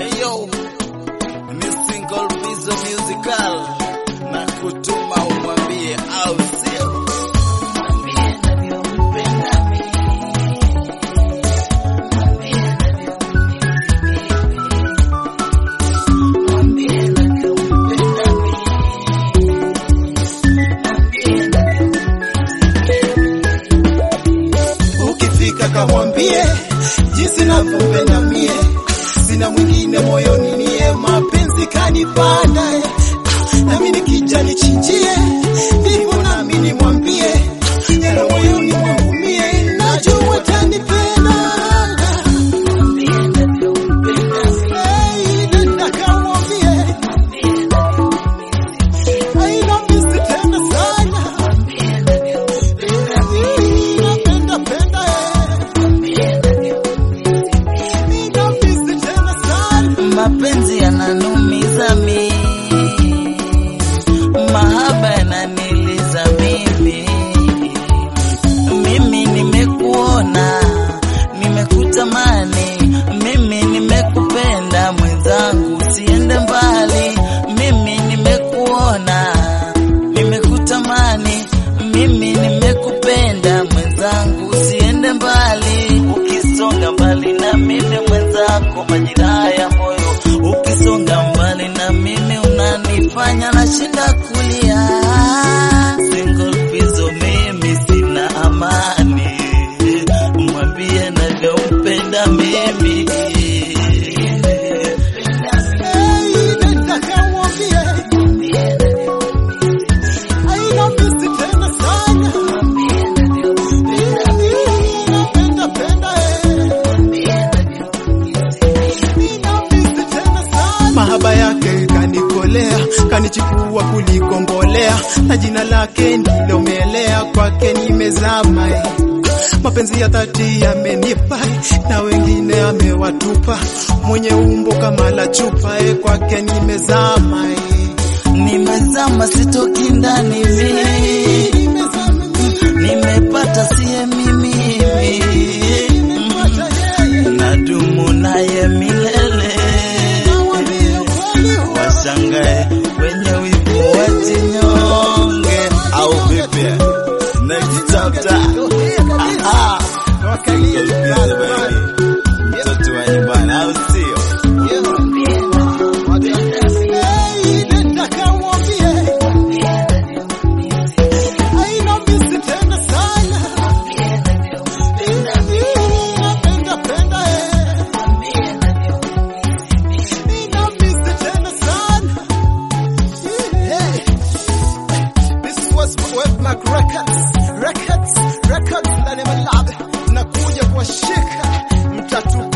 Ayo, ni single piece musical na kutuma umwambie au sio? Ukifika kamwambie jinsi navyopenda mie, sina mwingine moyoni niye, mapenzi kanipanda eh. nami nikija nichinjie, ndivyo nami nimwambie yale moyoni mwangu mie, najua tanipenda Hey, nenda kamwambie haina misi tena sana napenda penda nina misi tena sana Mapenzi yananumiza mi, mahaba yananiliza mimi. Mimi nimekuona, nimekutamani, mimi nimekupenda mwenzangu, usiende mbali. Mimi nimekuona, nimekutamani, mimi nimekupenda mwenzangu, usiende mbali. Ukisonga mbali na mimi mwenzako, majira ya moyo, ukisonga mbali na mimi unanifanya nashinda kulia. Single piece, mimi sina amani, mwambie navyompenda mimi. Hey, nenda kamwambie haina misi tena sana napenda penda nina misi tena sana mahaba yake kanikolea kanichukua kuliko mbolea na jina lake ndilomelea kwake nimezama eh. mapenzi ya dhati yamenipa eh, na wengine amewatupa mwenye umbo kama la chupa eh, kwake nimezama eh. Nimezama sitoki ndani mimi, Nimezama mimi, nimepata siye mimi, nimepata yeye nadumu naye milele. nawambia ukweli huo Washangae wenye wivu wajinyonge, au vipi? Next chapter. Aha. Wakalia Golpiza baby. Mtoto wa nyumbani, au sio? Hey, nenda kamwambie haina misi tena sana napenda penda eh. Nina misi tena sana Hey. This was Webmac Records Records Records ndani ya malabe nakuja kuwashika mtatu